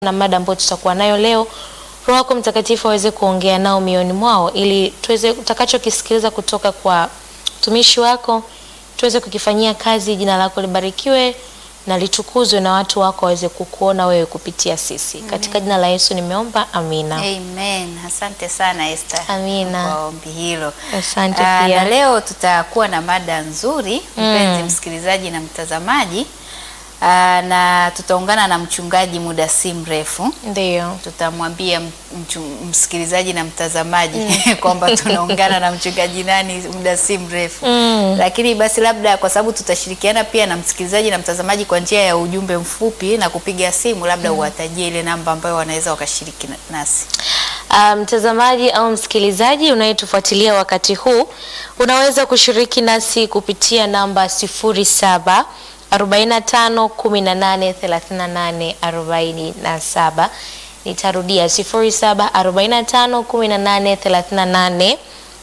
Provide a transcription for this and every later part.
na mada ambayo tutakuwa nayo leo. Roho yako Mtakatifu aweze kuongea nao mioyoni mwao, ili tuweze utakachokisikiliza kutoka kwa mtumishi wako tuweze kukifanyia kazi. Jina lako libarikiwe na litukuzwe, na watu wako waweze kukuona wewe kupitia sisi. Katika jina la Yesu nimeomba, amina. Amen. Asante sana Esther. Amina. Kwa ombi hilo. Asante Ah, pia. na leo tutakuwa na mada nzuri mpenzi msikilizaji na mtazamaji. Ah, na tutaungana na mchungaji muda si mrefu. Ndio. Tutamwambia m- mchu- msikilizaji na mtazamaji kwamba tunaungana na mchungaji nani muda si mrefu. Mm. Lakini basi labda kwa sababu tutashirikiana pia na msikilizaji na mtazamaji kwa njia ya ujumbe mfupi na kupiga simu, labda uwatajie ile namba ambayo wanaweza wakashiriki na- nasi. Ah, mtazamaji au msikilizaji unayetufuatilia wakati huu unaweza kushiriki nasi kupitia namba 07 45 18 38 47. Nitarudia 07 45 18 38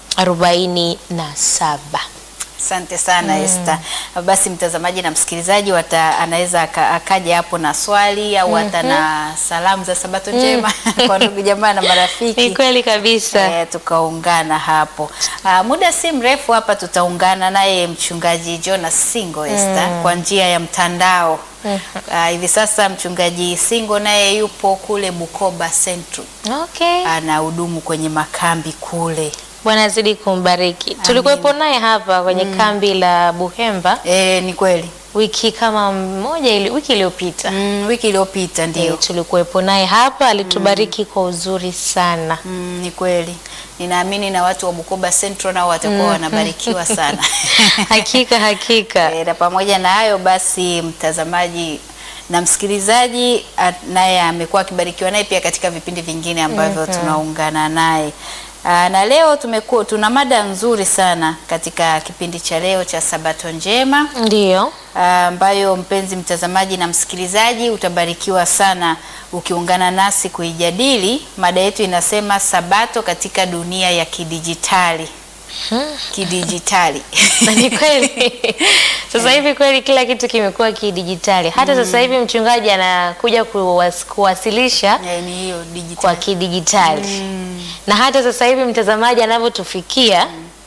47. Asante sana Esther. Basi mtazamaji na msikilizaji wata, anaweza aka- akaja hapo na swali au hata na salamu za Sabato njema kwa ndugu jamaa na marafiki. Ni kweli kabisa. Eh, tukaungana hapo. Ah, muda si mrefu hapa tutaungana naye mchungaji Jonas Singo Esther kwa njia ya mtandao. Ah, hivi sasa mchungaji Singo naye yupo kule Bukoba Central. Okay. Anahudumu kwenye makambi kule. Bwana azidi kumbariki. Tulikuwepo naye hapa kwenye kambi la Buhemba Eh, ni kweli. wiki kama moja ili, wiki iliyopita. Mm, wiki iliyopita ndio. Eh, tulikuwepo naye hapa alitubariki kwa uzuri sana. Mm, ni kweli. Ninaamini na watu wa Bukoba Central nao watakuwa wanabarikiwa sana. Hakika hakika. Eh, na pamoja na hayo basi, mtazamaji na msikilizaji a- naye amekuwa akibarikiwa naye pia katika vipindi vingine ambavyo tunaungana naye. Aa, na leo tumekuwa tuna mada nzuri sana katika kipindi cha leo cha Sabato njema Ndiyo. Ah, ambayo mpenzi mtazamaji na msikilizaji utabarikiwa sana ukiungana nasi kuijadili. Mada yetu inasema Sabato katika dunia ya kidijitali. Kidijitali. Na ni kweli sasa hivi kweli kila kitu kimekuwa kidijitali. Hata sasa hivi mchungaji anakuja kuwas, kuwasilisha Eh, ni hiyo kwa dijitali. kidijitali na hata sasa hivi mtazamaji anavyotufikia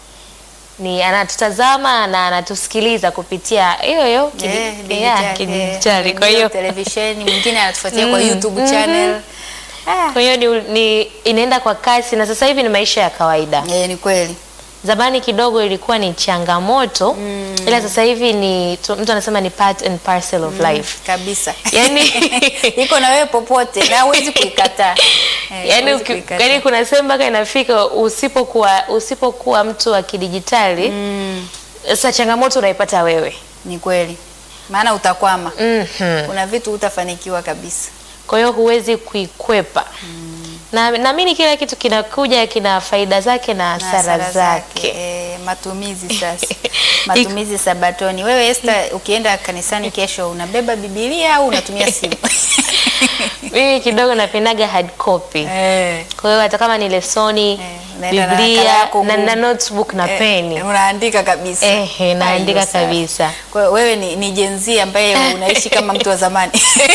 ni anatutazama na anatusikiliza kupitia hiyo hiyo kidi- Eh, yeah, dijitali, kidijitali. eh, Kwa ndio hiyo televisheni mwingine anatufuatia kwa YouTube channel. Ah, kwa hiyo ni, ni inaenda kwa kasi na sasa hivi ni maisha ya kawaida. eh, ni kweli. Zamani kidogo ilikuwa ni changamoto ila sasa hivi ni tu- mtu anasema ni part and parcel of life. Kabisa. Yaani iko na wewe popote na huwezi kuikataa. Eh, Yaani huwezi uki- kuikataa. yaani kuna sehemu mpaka inafika usipokuwa usipokuwa mtu wa kidijitali sasa changamoto unaipata wewe. Ni kweli. Maana utakwama. Mhm. Kuna vitu hutafanikiwa kabisa. Kwa hiyo huwezi kuikwepa. Na naamini kila kitu kinakuja kina faida zake na Na hasara zake. Eh, matumizi sasa. matumizi sabatoni. Wewe Esther, ukienda kanisani kesho unabeba Biblia au unatumia simu? Mimi kidogo napendaga hard copy. eh. Kwa hiyo hata kama ni lesoni, unaenda na nakala Biblia yako na, ngumu. na notebook na peni. Eh, unaandika kabisa. Ehe, naandika Hayo sawa. kabisa. Kwa hiyo wewe ni, ni Gen Z ambaye unaishi kama mtu wa zamani.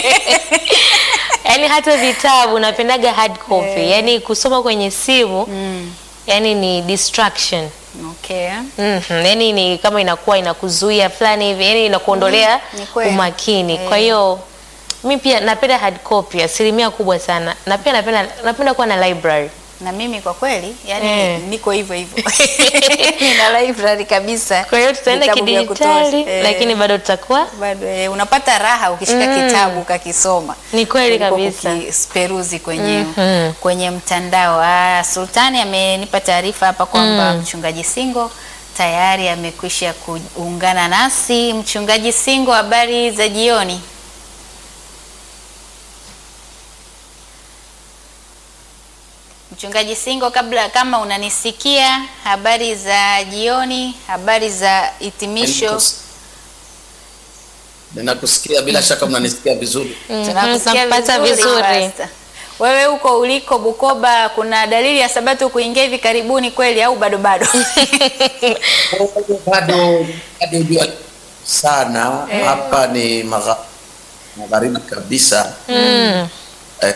Yaani hata vitabu napendaga hard copy. Yaani kusoma kwenye simu yaani ni distraction. okay. Mhm, yaani ni kama inakuwa inakuzuia fulani hivi, yaani inakuondolea ni kweli. umakini. Kwa hiyo mi pia napenda hard copy asilimia kubwa sana, na pia napenda napenda kuwa na library. Na mimi kwa kweli yani Eh. niko hivyo hivyo. Nina library kabisa. Kwa hiyo tutaenda Vitabu vya kidijitali, kutosha. Eh, lakini bado tutakuwa bado eh, unapata raha ukishika kitabu ukakisoma. Ni kweli Kuliko kabisa. kukiperuzi kwenye Mhm. kwenye mtandao. Ah, Sultani amenipa taarifa hapa kwamba mchungaji Singo tayari amekwisha kuungana nasi. Mchungaji Singo, habari za jioni? Mchungaji Singo, kabla kama unanisikia, habari za jioni, habari za hitimisho. Ninakus- Ninakusikia bila shaka mnanisikia vizuri. Tunakusikia tunakupata vizuri. Pastor. Wewe huko uliko Bukoba, kuna dalili ya sabato kuingia hivi karibuni kweli au bado bado? Bado bado jua sana hapa ni magha- magharibi kabisa Mm.